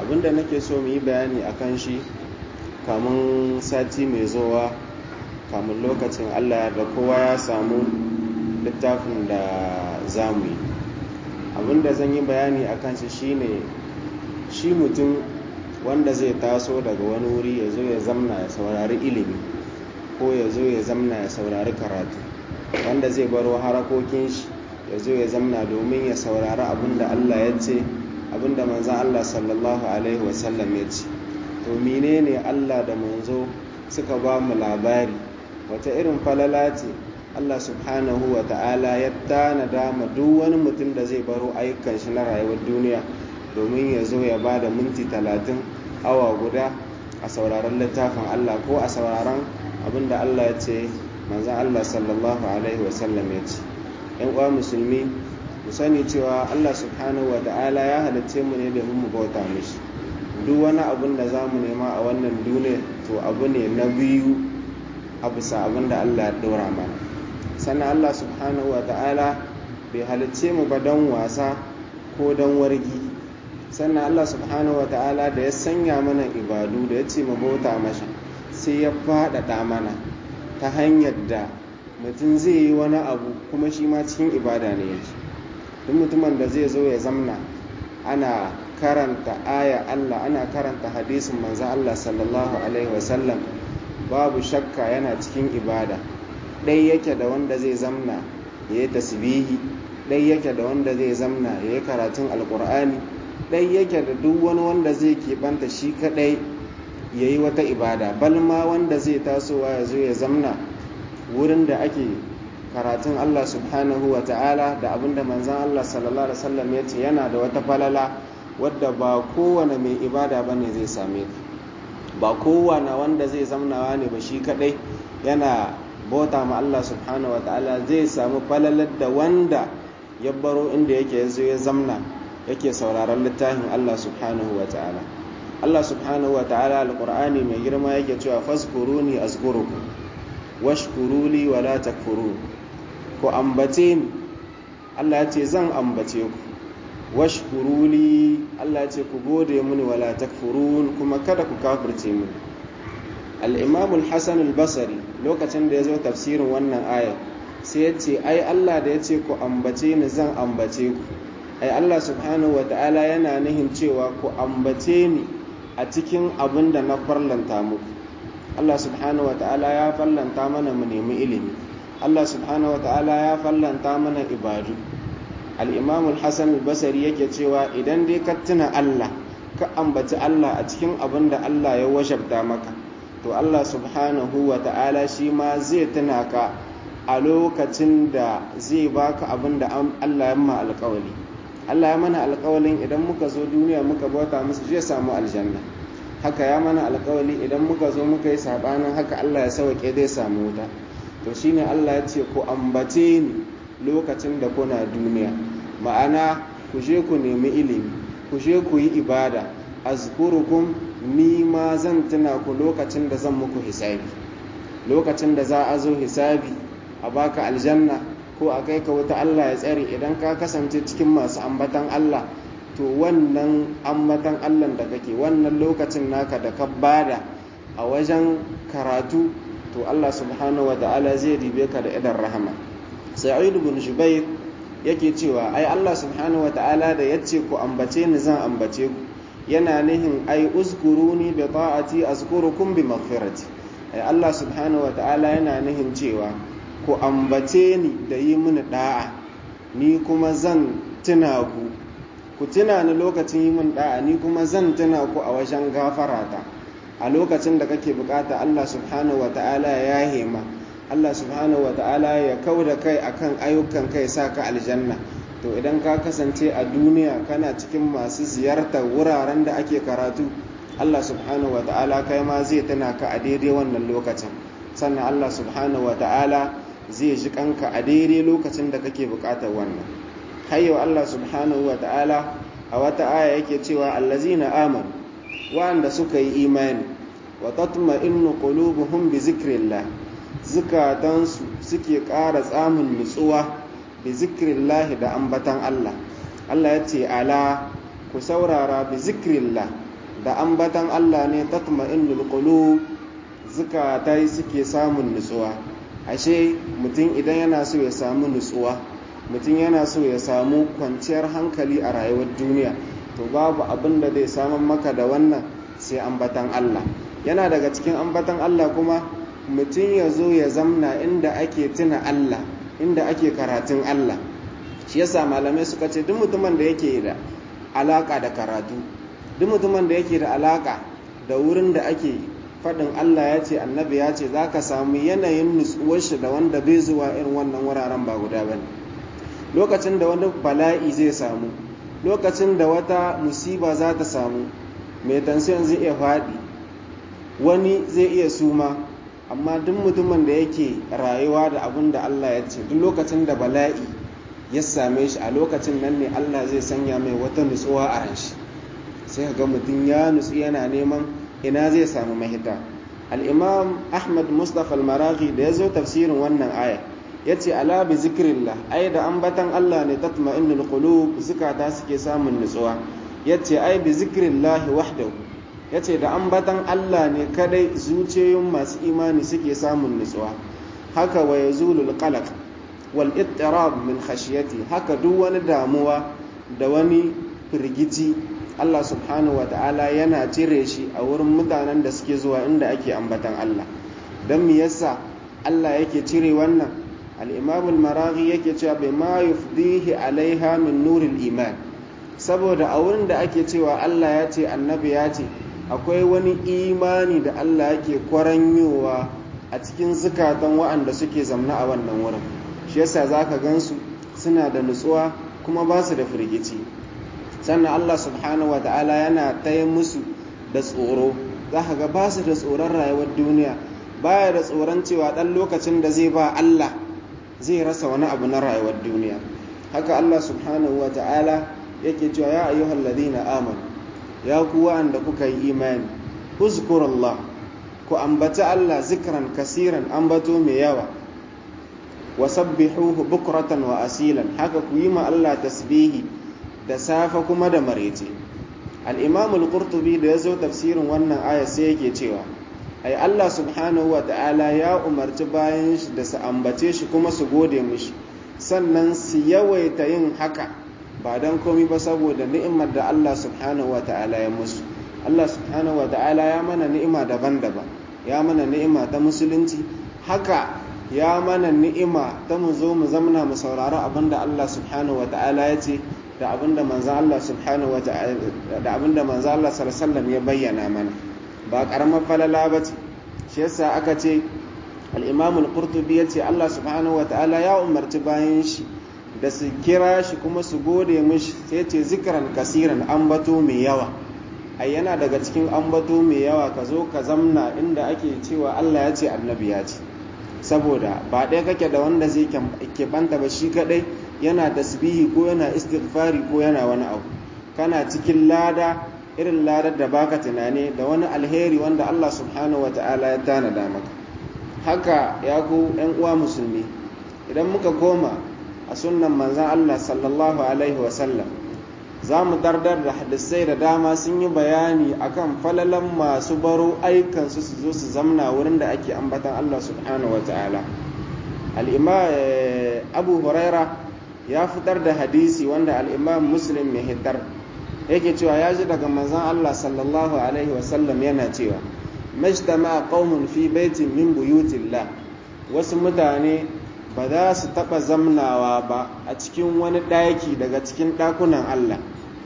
abinda nake so mu yi bayani a kan shi kamun sati mai zowa kamun lokacin allah da kowa ya samu littafin da za mu yi abinda zan yi bayani a kan shi shine shi mutum wanda zai taso daga wani wuri ya zo ya zamna ya saurari ilimi ko ya zo ya zamna ya saurari karatu wanda zai baro harakokin shi ya zo ya zamna domin ya saurari abinda allah ya ce abinda manzan allah sallallahu alaihi wasallam ya ce to menene allah da manzo suka ba mu labari wata irin falala ce allah subhanahu wa ta'ala ya tanada ma duk wani mutum da zai baro ayyukan shi na rayuwar duniya domin ya zo ya ba da minti talatin awa guda a sauraron littafin Allah ko a sauraron abinda Allah ya ce manzan Allah sallallahu Alaihi wasallam ya ce ‘yan uwa musulmi mu sani cewa Allah subhanahu wa ta'ala ya halitce mu ne domin mu bauta mishi duk wani abin da za mu nema a wannan duniya to abu ne na biyu a bisa abin da Allah ya ɗora mana sannan Allah subhanahu wa ta'ala bai halicce mu ba don wasa ko don wargi sannan Allah subhanahu wata'ala da ya sanya mana ibadu da ya ce mu bauta masa sai ya faɗaɗa mana ta hanyar da mutum zai yi wani abu kuma shi ma cikin ibada ne yake duk mutumin da zai zo ya zamna ana karanta aya Allah ana karanta hadisin manzan Allah sallallahu alaihi wasallam babu shakka yana cikin ibada ɗai yake da wanda zai zamna ya yi tasbihi ɗai yake da wanda zai zamna ya yi karatun alƙur'ani ɗai yake da duk wani wanda zai keɓanta shi kaɗai ya yi wata ibada balma wanda zai tasowa ya zo ya zamna wurin da ake karatun Allah subhanahu wa ta'ala da abinda manzan Allah sallallahu alaihi wasallam ya ce yana da wata falala wadda ba kowane mai ibada ba ne zai same ta ba kowane wanda zai zamnawa ne ba shi kaɗai yana bauta ma Allah subhanahu wa ta'ala zai samu falalar da wanda ya baro inda yake ya zo ya zamna yake sauraron littafin Allah subhanahu wa ta'ala Allah subhanahu wa ta'ala alqur'ani mai girma yake cewa fazkuruni azkurukum washkuruli wala takfurun ku ambace ni Allah ya ce zan ambace ku washkuruli Allah ya ce ku gode mini wala takfurun kuma kada ku kafirce mini al-imam al-hasan al-basri lokacin da ya zo tafsirin wannan aya sai ya ce ai Allah da ya ce ku ambace ni zan ambace ku ai Allah subhanahu wa ta'ala yana nihin cewa ku ambace ni a cikin abin da na farlanta muku Allah subhanahu wa ta'ala ya farlanta mana mu nemi ilimi Allah subhanahu wa ta'ala ya farlanta mana ibadu al-imam al-hasan al-basri yake cewa idan dai ka tuna Allah ka ambaci Allah a cikin abin da Allah ya washabta maka to Allah subhanahu wa ta'ala shi ma zai tuna ka a lokacin da zai baka abin da Allah ya ma alƙawari Allah ya mana alƙawalin idan muka zo duniya muka bauta musu zai samu aljanna haka ya mana alƙawali idan muka zo muka yi sabanin haka Allah ya sauke zai samu wuta to shine Allah ya ce ku ambace ni lokacin da kuna duniya ma'ana ku je ku nemi ilimi ku je ku yi ibada azkurukum ni ma zan tuna ku lokacin da zan muku hisabi lokacin da za a zo hisabi a baka aljanna ko a kai ka wuta Allah ya tsare idan ka kasance cikin masu ambatan Allah to wannan ambatan Allah da kake wannan lokacin naka da ka bada a wajen karatu to Allah subhanahu wata'ala zai ribe ka da idan rahama sa'id ibn jubair yake cewa ai Allah subhanahu wata'ala da yace ku ambace ni zan ambace ku yana nihin ai uzkuruni bi ta'ati azkurukum bi maghfirati ai Allah subhanahu wata'ala yana nihin cewa ku ambace ni da yi mini da'a ni kuma zan tuna ku ku tuna ni lokacin yi min da'a ni kuma zan tuna ku a wajen gafarata a lokacin da kake bukata Allah subhanahu wa ta'ala ya hema Allah subhanahu wa ta'ala ya kau da kai akan ayyukan kai sa ka aljanna to idan ka kasance a duniya kana cikin masu ziyartar wuraren da ake karatu Allah subhanahu wa ta'ala kai ma zai tuna ka a daidai wannan lokacin sannan Allah subhanahu wa ta'ala zai ji kanka a daidai lokacin da kake bukatar wannan hayyo Allah subhanahu wa ta'ala a wata aya yake cewa allazina amanu wa'anda suka yi imani wa tatma'innu qulubuhum bi zikrillah zukatansu suke ƙara tsamin nutsuwa bi zikrillah da ambatan Allah Allah ya ce ala ku saurara bi zikrillah da ambatan Allah ne tatma'innul qulub zukatai suke samun nutsuwa ashe mutum idan yana so ya samu nutsuwa mutum yana so ya samu kwanciyar hankali a rayuwar duniya to babu abin da zai samun maka da wannan sai ambatan Allah yana daga cikin ambatan Allah kuma mutum ya zo ya zamna inda ake tuna Allah inda ake karatun Allah shi yasa malamai suka ce duk mutumin da yake da alaka da karatu duk mutumin da yake da alaka da wurin da ake faɗin Allah ya ce annabi ya ce za ka samu yanayin nutsuwar shi da wanda bai zuwa irin wannan wuraren ba guda ba ne lokacin da wani bala'i zai samu lokacin da wata musiba za ta samu mai tansiyon zai iya faɗi wani zai iya suma amma duk mutumin da yake rayuwa da abin da Allah ya ce duk lokacin da bala'i ya same shi a lokacin nan ne Allah zai sanya mai wata nutsuwa a ran shi sai ga mutum ya nutsu yana neman ina zai samu mahita al-imam ahmad mustafa al-maraghi da ya zo tafsirin wannan aya ya ce ala bi zikrillah ai da ambatan Allah ne tatma'innul qulub zukata suke samun nutsuwa ya ce ai bi zikrillah wahdahu ya ce da ambatan Allah ne kadai zuciyoyin masu imani suke samun nutsuwa haka wa yazulul qalaq wal ittirab min khashyati haka duk wani damuwa da wani firgici Allah subhanahu wata'ala yana cire shi a wurin mutanen da suke zuwa inda ake ambatan Allah don me yasa Allah yake cire wannan al-imam al-maraghi yake cewa bai ma yufdihi alaiha min nuril iman saboda a wurin da ake cewa Allah ya ce annabi ya ce akwai wani imani da Allah yake kwaranyowa a cikin zukatan wa'anda suke zamna a wannan wurin shi yasa zaka gansu suna da nutsuwa kuma ba su da firgici sannan Allah subhanahu wa ta'ala yana taya musu da tsoro za ka ga ba su da tsoron rayuwar duniya baya da tsoron cewa ɗan lokacin da zai ba Allah zai rasa wani abu na rayuwar duniya haka Allah subhanahu wa ta'ala yake cewa ya ayyuhal ladina amanu ya ku wa'anda kuka yi imani uzkurallah ku ambaci Allah zikran kasiran ambato mai yawa wa sabbihuhu bukratan wa asilan haka ku yi ma Allah tasbihi da safa kuma da marece al-imam al-qurtubi da yazo tafsirin wannan aya sai yake cewa ai Allah subhanahu wa ta'ala ya umarci bayan shi da su ambace shi kuma su gode mishi sannan su yawaita yin haka ba dan komai ba saboda ni'imar da Allah subhanahu wa ta'ala ya musu Allah subhanahu wa ta'ala ya mana ni'ima daban-daban ya mana ni'ima ta musulunci haka ya mana ni'ima ta mu zo mu zamna mu saurari abinda Allah subhanahu wa ta'ala ya ce da abinda manzo Allah subhanahu wa ta'ala da abinda manzo Allah sallallahu ya bayyana mana ba karamar falala bace shi yasa aka ce al-Imam al-Qurtubi yace Allah subhanahu wa ta'ala ya umarci bayan shi da su kira shi kuma su gode mishi sai ce zikran kasiran ambato mai yawa ai yana daga cikin ambato mai yawa ka zo ka zamna inda ake cewa Allah ya ce annabi ya ce saboda ba ɗaya kake da wanda zai keɓanta ba shi kaɗai yana tasbihi ko yana istighfari ko yana wani abu kana cikin lada irin ladar da baka tunani da wani alheri wanda Allah subhanahu wa ta'ala ya tanada maka haka ya ku ‘yan uwa musulmi idan muka koma a sunnan manzan Allah sallallahu alaihi wasallam za mu dardar da hadisai da dama sun yi bayani akan falalan masu baro aikansu su zo su zamna wurin da ake ambatan Allah subhanahu wa ta'ala al'imma abu huraira ya fitar da hadisi wanda al'imam muslim mai hitar yake cewa ya ji daga manzan Allah sallallahu alaihi wasallam yana cewa majtama qaumun fi baitin min buyutillah wasu mutane ba za su taɓa zamnawa ba a cikin wani ɗaki daga cikin ɗakunan Allah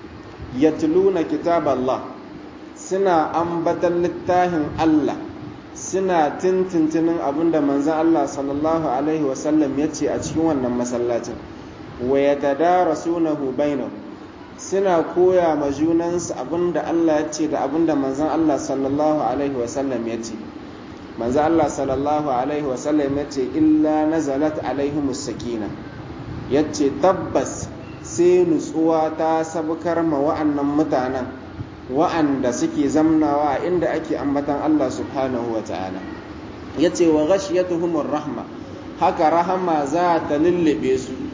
yatluna kitab Allah suna ambatan littafin Allah suna tintintinin abinda manzon Allah sallallahu alaihi wasallam ya ce a cikin wannan masallacin wa yatadarasunahu bainahum suna koya ma junansu abinda Allah ya ce da abinda manzon Allah sallallahu alaihi wasallam ya ce manzon Allah sallallahu alaihi wasallam ya ce illa nazalat alaihimus sakina yace tabbas sai nutsuwa ta sabkar ma wa'annan mutanen wa'anda suke zamnawa a inda ake ambatan Allah subhanahu wa ta'ala ya ce wa ghashiyatuhumur rahma haka rahama za ta lullube su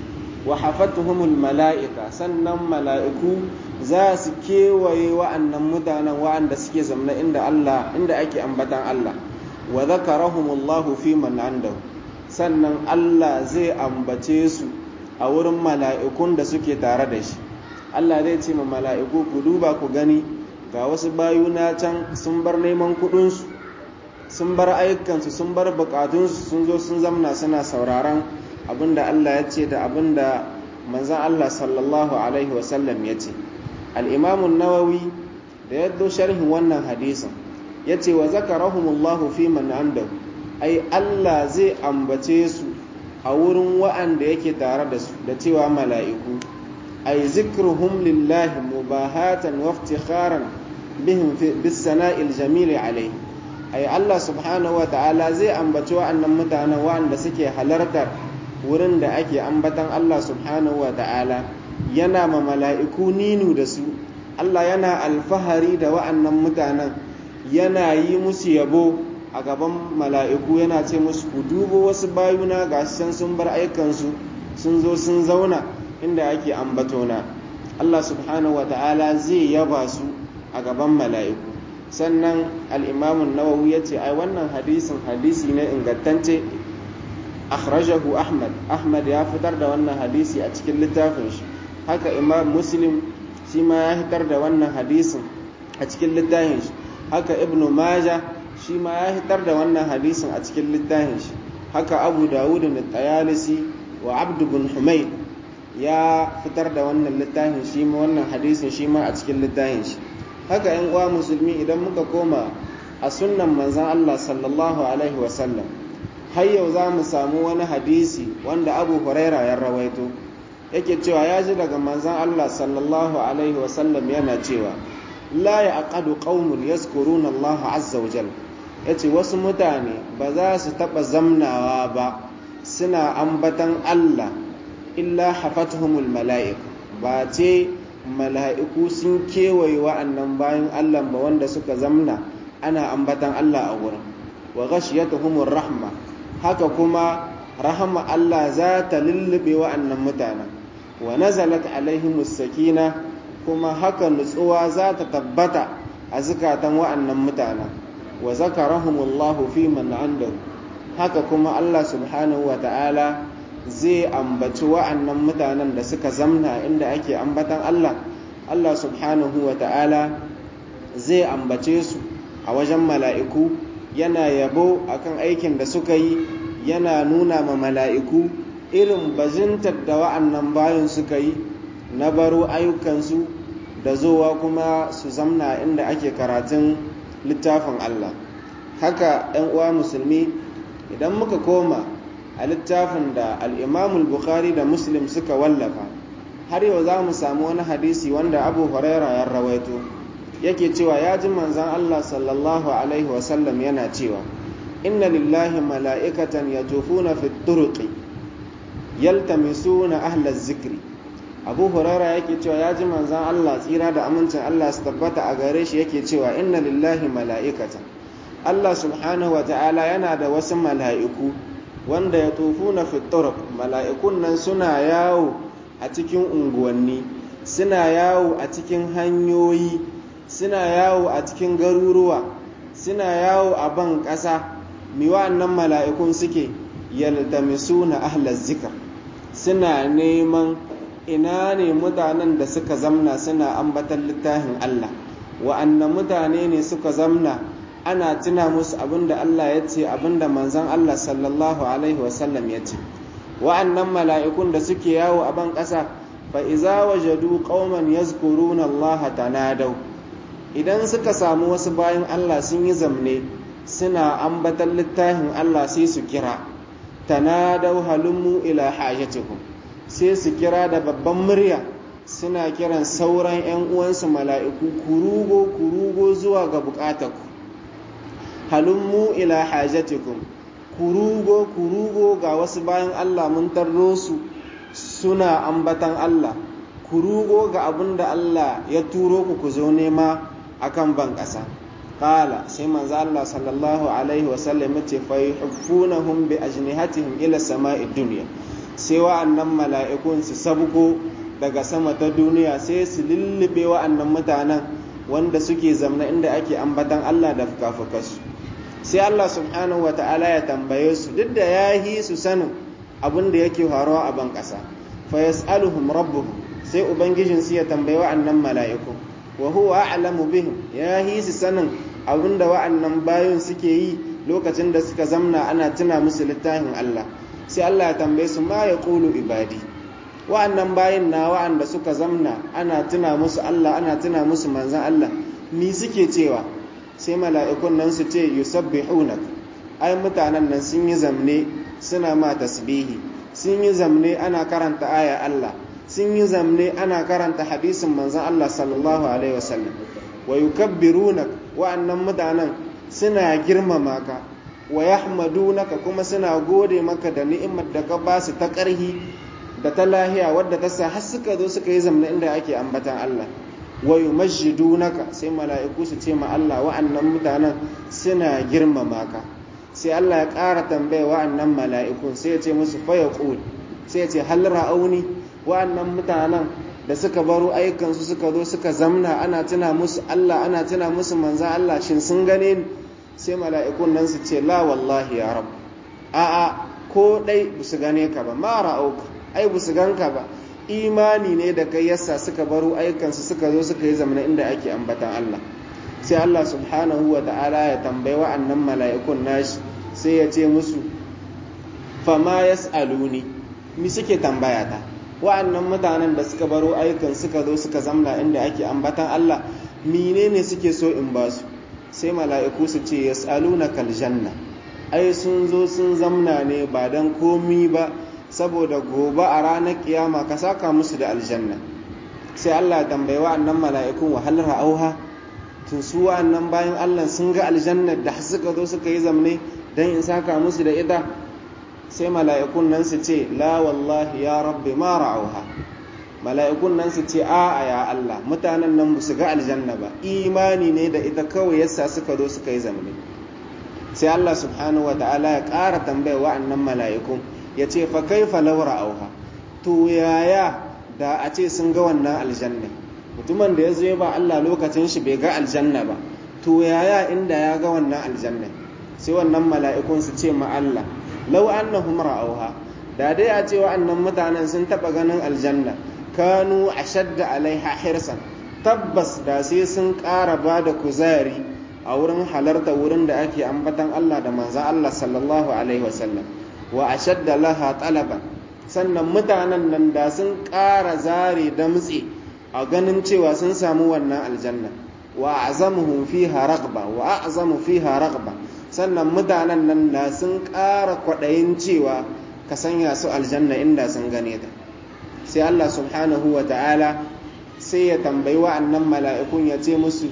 wa hafatuhumul mala'ika sannan mala'iku za su kewaye wa'annan mutanen wa'anda suke zamna inda Allah inda ake ambatan Allah wa zakarahumullahu fi man andahu sannan Allah zai ambace su a wurin mala'ikun da suke tare da shi Allah zai ce ma mala'iku ku duba ku gani ga wasu bayuna can sun bar neman kuɗinsu sun bar ayyukansu sun bar bukatunsu sun zo sun zamna suna sauraron abinda Allah ya ce da abinda manzan Allah sallallahu alaihi wasallam ya ce al'imamun nawawi da ya sharhin wannan hadisin ya ce wa zakarahumullahu fi man andahu ai Allah zai ambace su a wurin wa'anda yake tare da su da cewa mala'iku ai zikruhum lillahi mubahatan wa iftikharan bihim bis sana'il jamil alaihi ai Allah subhanahu wa ta'ala zai ambaci wa'annan mutanen wa'anda suke halartar wurin da ake ambatan Allah subhanahu wa ta'ala yana ma mala'iku ninu da su Allah yana alfahari da wa'annan mutanen yana yi musu yabo a gaban mala'iku yana ce musu ku dubo wasu bayuna ga can sun bar aikansu sun zo sun zauna inda ake ambatona Allah subhanahu wa ta'ala zai yaba su a gaban mala'iku sannan al'imamun nawawi ya ce ai wannan hadisin hadisi ne ingantacce akhrajahu ahmad ahmad ya fitar da wannan hadisi a cikin littafin shi haka imam muslim shi ma ya fitar da wannan hadisin a cikin littafin shi haka ibnu maja shi ma ya fitar da wannan hadisin a cikin littafin shi haka abu dawud da tayalisi wa abdu bin humayd ya fitar da wannan littafin shi ma wannan hadisin shi ma a cikin littafin shi haka yan uwa musulmi idan muka koma a sunnan manzon Allah sallallahu alaihi wasallam har yau za mu samu wani hadisi wanda abu huraira ya rawaito yake cewa ya ji daga manzan Allah sallallahu alaihi wasallam yana cewa la ya aqadu qaumun yazkuruna Allah azza wa jal yace wasu mutane ba za su taba zamnawa ba suna ambatan Allah illa hafatuhumul mala'ik ba ce mala'iku sun kewaye wa'annan bayan Allah ba wanda suka zamna ana ambatan Allah a wurin wa ghashiyatuhumur rahma haka kuma rahama Allah za ta lullube wa'annan mutanen wa nazalat alaihimus sakina kuma haka nutsuwa za ta tabbata a zukatan wa'annan mutanen wa zakarahumullahu fi man andahu haka kuma Allah subhanahu wa ta'ala zai ambaci wa'annan mutanen da suka zamna inda ake ambatan Allah Allah subhanahu wa ta'ala zai ambace su a wajen mala'iku yana yabo akan aikin da suka yi yana nuna ma mala'iku irin bazintar da wa'annan bayan suka yi na baro ayyukansu da zowa kuma su zamna inda ake karatun littafin Allah haka ‘yan uwa musulmi idan muka koma a littafin da al'imamul bukhari da muslim suka wallafa har yau za mu samu wani hadisi wanda abu huraira ya rawaito yake cewa ya ji manzan Allah sallallahu alaihi wasallam yana cewa inna lillahi mala'ikatan ya tufuna fi turuqi yaltamisuna ahlaz zikri abu huraira yake cewa ya ji manzan Allah tsira da amincin Allah su tabbata a gare shi yake cewa inna lillahi mala'ikatan Allah subhanahu wa ta'ala yana da wasu mala'iku wanda ya tufuna fi turuq mala'ikun nan suna yawo a cikin unguwanni suna yawo a cikin hanyoyi suna yawo a cikin garuruwa suna yawo a ban ƙasa mi wa'annan mala'ikun suke yaltamisuna ahlaz zikr suna neman ina ne mutanen da suka zamna suna ambatan littafin Allah wa'annan mutane ne suka zamna ana tuna musu abinda Allah ya ce abinda manzon Allah sallallahu alaihi wasallam ya ce wa'annan mala'ikun da suke yawo a ban ƙasa fa iza wajadu qauman yazkuruna Allah tanadau idan suka samu wasu bayan Allah sun yi zamne suna ambatan littafin Allah sai su kira tanadau halummu ila hajatikum sai su kira da babban murya suna kiran sauran 'yan uwansu mala'iku kurugo kurugo zuwa ga bukatarku halummu ila hajatikum kurugo kurugo ga wasu bayan Allah mun tarro su suna ambatan Allah kurugo ga abin da Allah ya turo ku ku zo nema akan ban ƙasa qala sai manzo Allah sallallahu alaihi wa sallam yace fa yuhibunahum bi ajnihatihim ila sama'id dunya sai wa'annan mala'ikun su sabko daga sama ta duniya sai su lullube wa'annan mutanen wanda suke zamna inda ake ambatan Allah da fukafukansu sai Allah subhanahu wa ta'ala ya tambaye su duk da ya yi su sanin abin da yake faruwa a ban ƙasa fa yas'aluhum rabbuhum sai ubangijin su ya tambayi wa'annan mala'iku wa huwa a'lamu bihim ya yi su sanin abin da wa'annan bayin suke yi lokacin da suka zamna ana tuna musu littafin Allah sai Allah ya tambaye su ma ya qulu ibadi wa'annan bayin na wa'anda suka zamna ana tuna musu Allah ana tuna musu manzan Allah ni suke cewa sai mala'ikun nan su ce yusabbihunak ai mutanen nan sun yi zamne suna ma tasbihi sun yi zamne ana karanta aya Allah sun yi zamne ana karanta hadisin manzan Allah sallallahu alaihi wasallam wa yukabbirunak wa'annan mutanen suna girmama ka wa yahmadunaka kuma suna gode maka da ni'imar da ka ba su ta ƙarhi da ta lahiya wadda ta sa har suka zo suka yi zamna inda ake ambatan Allah wa yumajjidunaka sai mala'iku su ce ma Allah wa'annan mutanen suna girmama ka sai Allah ya ƙara tambaya wa'annan mala'ikun sai ya ce musu fa yaqul sai ya ce hal ra'auni wa'annan mutanen da suka baro ayyukan su suka zo suka zamna ana tuna musu Allah ana tuna musu manzan Allah shin sun gane ni sai mala'ikun nan su ce la wallahi ya rab a'a ko dai su gane ka ba ma ra'auka ai bu su ganka ba imani ne da kai yasa suka baro aikansu suka zo suka yi zamana inda ake ambatan Allah sai Allah subhanahu wa ta'ala ya tambayi wa'annan mala'ikun nashi sai ya ce musu fama yas'aluni mi suke tambaya ta wa'annan mutanen da suka baro aikan suka zo suka zamna inda ake ambatan Allah menene suke so in ba su sai mala'iku su ce yas'aluna kal janna ai sun zo sun zamna ne ba dan komi ba saboda gobe a ranar kiyama ka saka musu da aljanna sai Allah ya tambayi wa'annan mala'ikun wahal ra'auha tun su wa'annan bayan Allah sun ga aljanna da suka zo suka yi zamne dan in saka musu da ita sai mala'ikun nan su ce la wallahi ya rabbi ma ra'auha mala'ikun nan su ce a'a ya Allah mutanen nan su ga aljanna ba imani ne da ita kawai yasa suka zo suka yi zamne sai Allah subhanahu wa ta'ala ya ƙara tambaya wa'annan mala'ikun ya ce fa kaifa laura auha to yaya da a ce sun ga wannan aljanna mutumin da ya zo ba Allah lokacin shi bai ga aljanna ba to yaya inda ya ga wannan aljanna sai wannan mala'ikun su ce ma Allah law annahum ra'auha da dai a ce wa'annan mutanen sun taba ganin aljanna kanu ashadda alaiha hirsan tabbas da sai sun ƙara ba da kuzari a wurin halarta wurin da ake ambatan Allah da manzan Allah sallallahu alaihi wasallam wa ashadda laha talaban sannan mutanen nan da sun ƙara zare damtse a ganin cewa sun samu wannan aljanna wa azamuhum fiha ragba wa a'zamu fiha ragba sannan mutanen nan da sun ƙara kwaɗayin cewa ka sanya su aljanna inda sun gane ta sai Allah subhanahu wa ta'ala sai ya tambayi wa'annan mala'ikun ya ce musu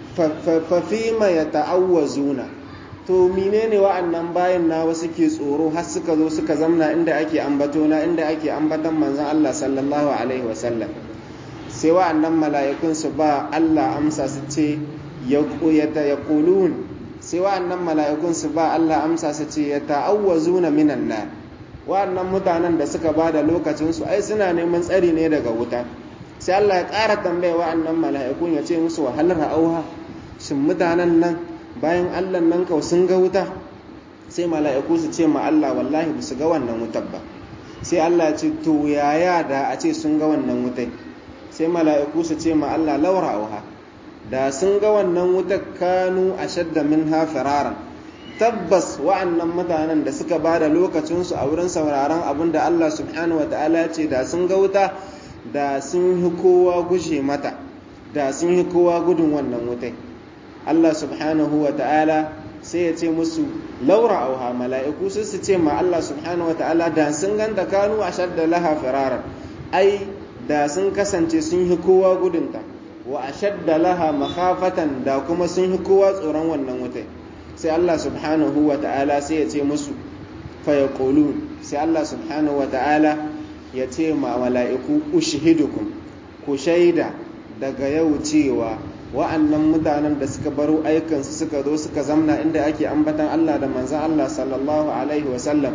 fa fima ya ta'awwazuna to menene wa'annan bayan nawa suke tsoro har suka zo suka zamna inda ake ambatona inda ake ambatan manzon Allah sallallahu alaihi wasallam sai wa'annan mala'ikun su ba Allah amsa su ce ya yaqulun sai wa'annan mala'ikun su ba Allah amsa su ce ya ta'awwazuna minan nar wa'annan mutanen da suka ba da lokacin su ai suna neman tsari ne daga wuta sai Allah ya ƙara tambaya wa'annan mala'ikun ya ce musu wahalar auha shin mutanen nan bayan allah nan kau sun ga wuta sai mala'iku su ce ma Allah wallahi ba su ga wannan wutar ba sai Allah ce to yaya da a ce sun ga wannan wutai sai mala'iku su ce ma Allah laura auha da sun ga wannan wutar kanu a shadda min hafiraran tabbas wa'annan mutanen da suka ba da lokacinsu a wurin sauraron abin da Allah subhanahu wa ta'ala ce da sun ga wuta da sun yi kowa gushe mata da sun yi kowa gudun wannan wutai Allah subhanahu wa ta'ala sai ya ce musu laura auha mala'iku su su ce ma Allah subhanahu wa ta'ala da sun ganta kanu a shadda laha firarar ai da sun kasance sun yi kowa gudunta wa a shadda laha makhafatan da kuma sun yi kowa tsoron wannan wutai sai Allah subhanahu wa ta'ala sai ya ce musu fayaqulun sai Allah subhanahu wa ta'ala ya ce ma mala'iku ushhidukum ku shaida daga yau cewa wa'annan mutanen da suka baro aikansu suka zo suka zamna inda ake ambatan Allah da manzan Allah sallallahu alaihi wasallam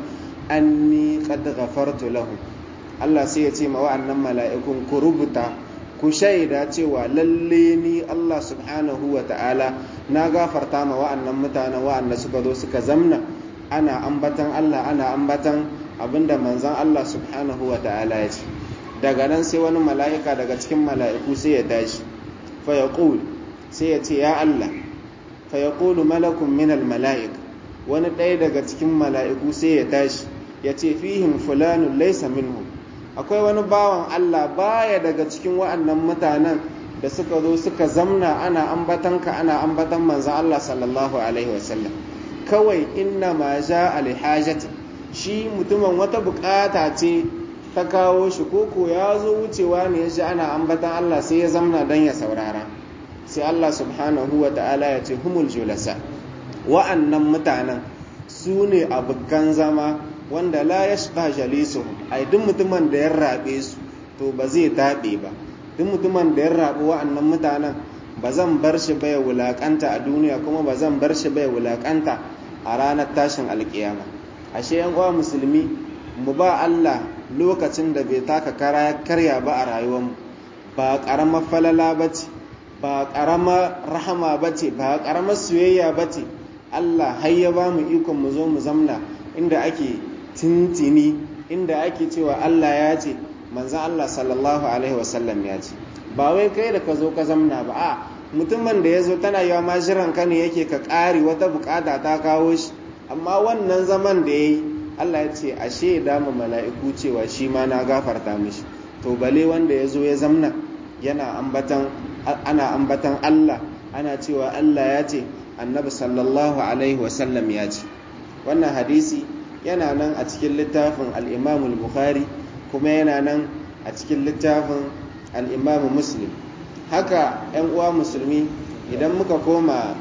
anni qad ghafartu lahum Allah sai ya ce ma wa'annan mala'ikun ku rubuta ku shaida cewa lalle ni Allah subhanahu wa ta'ala na gafarta ma wa'annan mutanen wa'anda suka zo suka zamna ana ambatan Allah ana ambatan abinda manzan Allah subhanahu wa ta'ala ya ce daga nan sai wani mala'ika daga cikin mala'iku sai ya tashi fa ya sai ya ce ya Allah fa ya malakun minal mala'ik wani ɗaya daga cikin mala'iku sai ya tashi ya ce fihim fulanun laisa minhum akwai wani bawan Allah baya daga cikin wa'annan mutanen da suka zo suka zamna ana ambatanka ana ambatan manzan Allah sallallahu alaihi wasallam kawai inna ma ja alhajati shi mutumin wata bukata ce ta kawo shi koko ya zo wucewa ne ya ji ana ambatan Allah sai ya zamna don ya saurara sai Allah subhanahu wa ta'ala ya ce humul julasa wa'annan mutanen su ne abokan zama wanda la ya shiga jalisuhum ai duk mutumin da ya rabe su to ba zai taɓe ba duk mutumin da ya rabu wa'annan mutanen ba zan bar shi bai wulakanta a duniya kuma ba zan bar shi bai wulakanta a ranar tashin alkiyama ashe yan uwa musulmi mu ba Allah lokacin da bai taka kara ya karya ba a rayuwarmu ba karamar falala bace ba karamar rahama bace ba karamar soyayya bace Allah har ya ba mu ikon mu zo mu zamna inda ake tintini inda ake cewa Allah ya ce manzan Allah sallallahu alaihi wasallam ya ce ba wai kai da ka zo ka zamna ba a mutumin da ya zo tana yawa ma jiran ka ne yake ka ƙari wata bukata ta kawo shi amma wannan zaman da ya yi Allah ya ce ashe da mu mala'iku cewa shi ma na gafarta mishi to bale wanda ya zo ya zamna yana ambatan ana ambatan Allah ana cewa Allah ya ce annabi sallallahu alaihi wasallam ya ce wannan hadisi yana nan a cikin littafin al-Imam al-Bukhari kuma yana nan a cikin littafin al-Imam Muslim haka 'yan uwa musulmi idan muka koma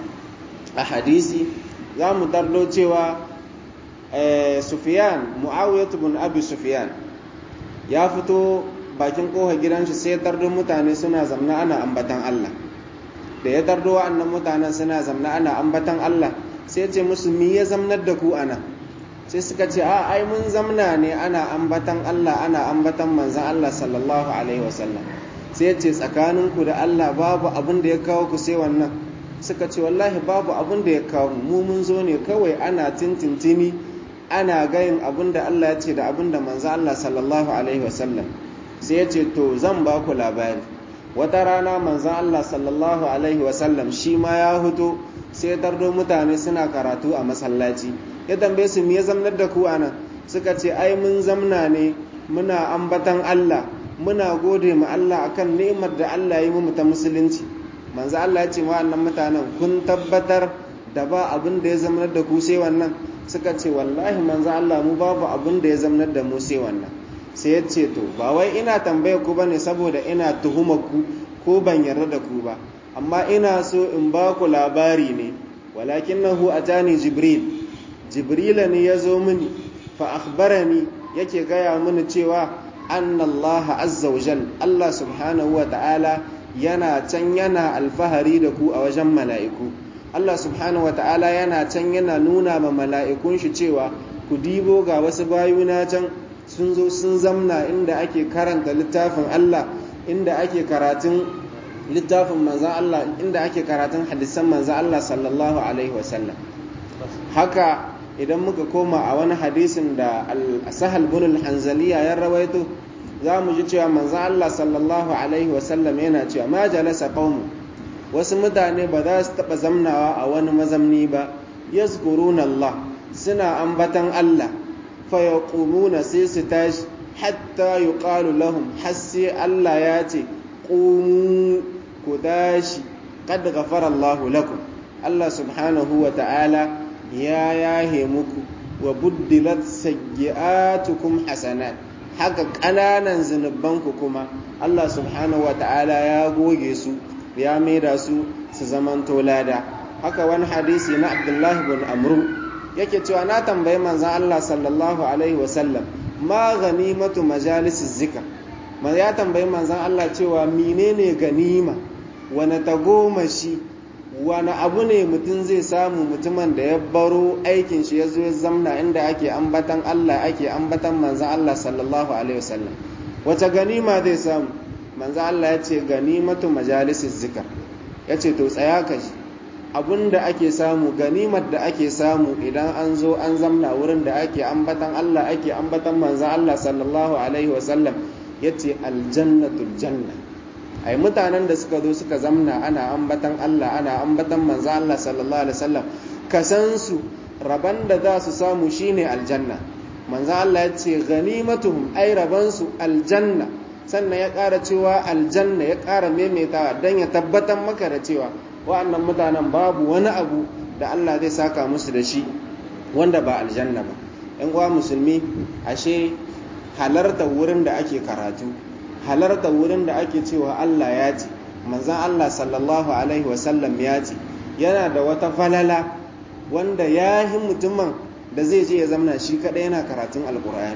a hadisi za mu tardo cewa sufiyan mu'awiyatu bin abi sufiyan ya fito bakin koha gidanshi sai tardo mutane suna zamna ana ambatan Allah da ya tardo wa'annan mutanen suna zamna ana ambatan Allah sai ce musu mi ya zamnar da ku ana sai suka ce a ai mun zamna ne ana ambatan Allah ana ambatan manzan Allah sallallahu alaihi wasallam sai ce tsakaninku da Allah babu abin da ya kawo ku sai wannan suka ce wallahi babu abin da ya kawo mu mun zo ne kawai ana tintintini ana gayin abin da Allah ya ce da abin da manzo Allah sallallahu alaihi wasallam sai ya ce to zan ba ku labari wata rana manzo Allah sallallahu alaihi wasallam shi ma ya huto sai tardo mutane suna karatu a masallaci ya tambaye su me ya zamnar da ku anan suka ce ai mun zamna ne muna ambatan Allah muna gode ma Allah akan ni'imar da Allah ya yi mu ta musulunci manzo Allah ya ce wa annan mutanen kun tabbatar da ba abin da ya zamanar da ku sai wannan suka ce wallahi manzo Allah mu babu abin da ya zamanar da mu sai wannan sai ya ce to ba wai ina tambaye ku bane saboda ina tuhuma ku ko ban yarda da ku ba amma ina so in ba ku labari ne walakinahu atani jibril jibrila ne ya zo mini fa akhbarani yake gaya mini cewa anna Allah azza wa jal Allah subhanahu wa ta'ala yana can yana alfahari da ku a wajen mala'iku Allah subhanahu wa ta'ala yana can yana nuna ma mala'ikun shi cewa ku dibo ga wasu bayuna can sun zo sun zamna inda ake karanta littafin Allah inda ake karatun littafin manzan Allah inda ake karatun hadisan manzan Allah sallallahu alaihi wasallam haka idan muka koma a wani hadisin da sahal bin hanzaliya ya rawaito za mu ji cewa manzan Allah sallallahu alaihi wasallam yana cewa ma jalasa qaumu wasu mutane ba za su taɓa zamnawa a wani mazamni ba yazkuruna Allah suna ambatan Allah fa yaqumuna sai su tashi hatta yuqalu lahum har sai Allah ya ce qumu ku tashi qad ghafara Allahu lakum Allah subhanahu wa ta'ala ya yahe muku wa buddilat sayyi'atukum hasanat haka ƙananan zunubanku kuma Allah subhanahu wa ta'ala ya goge su ya maida su su zamanto lada haka wani hadisi na Abdullah bin Amru yake cewa na tambayi manzon Allah sallallahu alaihi wa sallam ma ganimatu majalisis zikr ya tambayi manzon Allah cewa menene ganima wani tagomashi wani abu ne mutum zai samu mutumin da ya baro aikin shi ya zo ya zamna inda ake ambatan Allah ake ambatan manzan Allah sallallahu alaihi wasallam wace ganima zai samu manzan Allah ya ce ganimatu majalisis zikar ya ce to tsaya ka ji da ake samu ganimar da ake samu idan an zo an zamna wurin da ake ambatan Allah ake ambatan manzan Allah sallallahu alaihi wasallam ya ce aljannatul janna ai mutanen da suka zo suka zamna ana ambatan Allah ana ambatan manzo Allah sallallahu alaihi wasallam kasan su raban da za su samu shine aljanna manzo Allah ya ce ganimatuhum ai raban su aljanna sannan ya ƙara cewa aljanna ya ƙara maimaitawa dan ya tabbatar maka da cewa wa'annan mutanen babu wani abu da Allah zai saka musu da shi wanda ba aljanna ba yan uwa musulmi ashe halarta wurin da ake karatu halarta wurin da ake cewa Allah ya ce manzan Allah sallallahu Alaihi wasallam ya ce yana da wata falala wanda ya yi mutumin da zai je ya zamna shi kaɗai yana karatun alkur'ani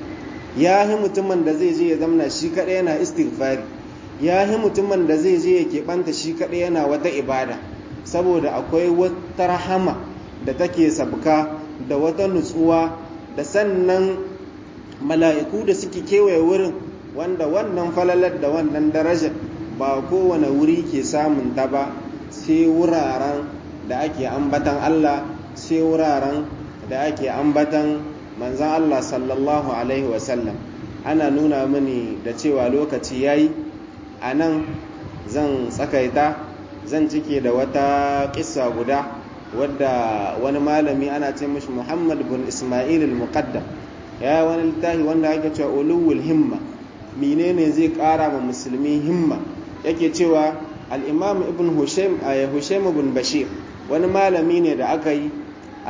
ya yi mutumin da zai je ya zamna shi kaɗai yana istighfari ya yi mutumin da zai je ya keɓanta shi kaɗai yana wata ibada saboda akwai wata rahama da take sabka da wata nutsuwa da sannan mala'iku da suke kewaye wurin wanda wannan falalar da wannan darajar ba kowane wuri ke samun ta ba sai wuraren da ake ambatan Allah sai wuraren da ake ambatan manzan Allah sallallahu Alaihi wasallam ana nuna mini da cewa lokaci ya yi a nan zan tsakaita zan cike da wata ƙisa guda wadda wani malami ana ce mashi muhammad bin ismail al-muqaddam ya wani littafi wanda ake cewa uluwul himma menene zai kara ma musulmi himma yake cewa al-imam ibn hushaim hushaim ibn bashir wani malami ne da aka yi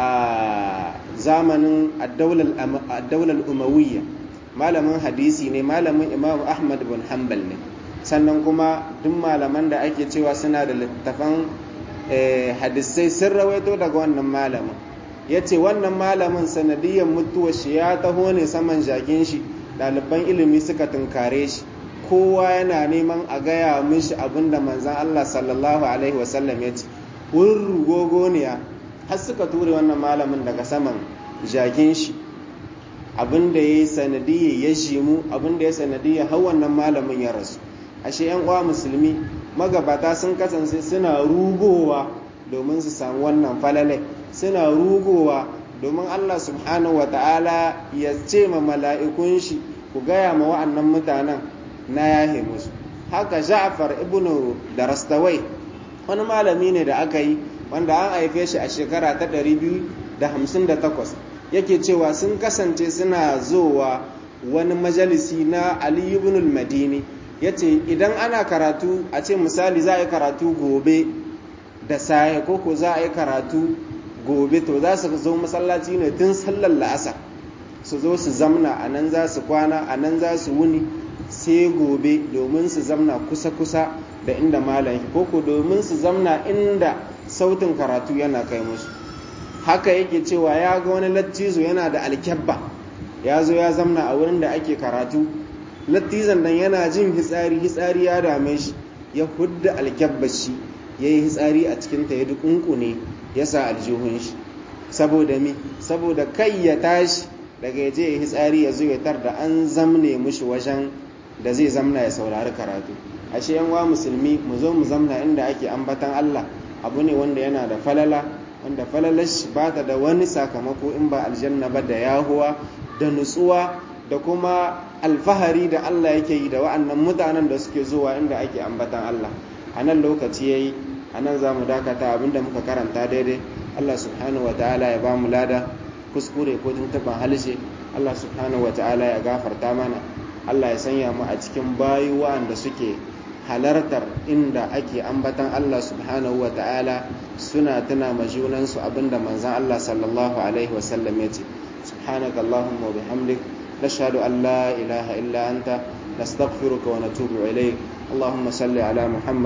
a zamanin ad-daular umawiyya malamin hadisi ne malamin imam ahmad bin hanbal ne sannan kuma duk malaman da ake cewa suna da littafan hadisai sun rawaito daga wannan malamin ya ce wannan malamin sanadiyar mutuwar shi ya taho ne saman jagin shi ɗaliban ilimi suka tunkare shi kowa yana neman a gaya mishi abin da manzan Allah sallallahu alaihi wasallam ya ce wurin rugogoniya har suka ture wannan malamin daga saman jagin shi abin da ya yi sanadiyar ya shimu abin da ya sanadiyar har wannan malamin ya rasu ashe yan uwa musulmi magabata sun kasance suna rugowa domin su samu wannan falalai suna rugowa domin Allah subhanahu wa ta'ala ya ce ma mala'ikun shi ku gaya ma wa'annan mutanen na yahe musu haka ja'far ibn darastawai wani malami ne da aka yi wanda an haife shi a shekara ta 258 yake cewa sun kasance suna zowa wani majalisi na ali ibn al-madini ya ce idan ana karatu a ce misali za a yi karatu gobe da saye ko ko za a yi karatu gobe to za su zo masallaci ne tun sallar la'asa su zo su zamna a nan za su kwana a nan za su wuni sai gobe domin su zamna kusa-kusa da inda malam ko ko domin su zamna inda sautin karatu yana kai musu haka yake cewa ya ga wani lattizo yana da alkyabba ya zo ya zamna a wurin da ake karatu lattizan nan yana jin hitsari hitsari ya dame shi ya hudda alkyabbar shi ya yi hitsari a cikinta ya dukunkune ya sa aljihun shi saboda mi saboda kai ya tashi daga ya je ya hitsari ya zo ya tar da an zamne mushi wajen da zai zamna ya saurari karatu ashe yan wa musulmi mu zo mu zamna inda ake ambatan Allah abu ne wanda yana da falala wanda falalar shi ba ta da wani sakamako in ba aljanna ba da yahuwa da nutsuwa da kuma alfahari da Allah yake yi da wa'annan mutanen da suke zuwa inda ake ambatan Allah a nan lokaci yayi a nan za mu dakata abinda muka karanta daidai Allah subhanahu wa ta'ala ya ba mu lada kuskure ko tuntuban halshe Allah subhanahu wa ta'ala ya gafarta mana Allah ya sanya mu a cikin bayu wa'anda suke halartar inda ake ambatan Allah subhanahu wa ta'ala suna tuna ma junansu abinda manzon Allah sallallahu alaihi wa sallam ya ce subhanaka allahumma wa bihamdik nashhadu an la ilaha illa anta nastaghfiruka wa natubu ilayk اللهم صل على محمد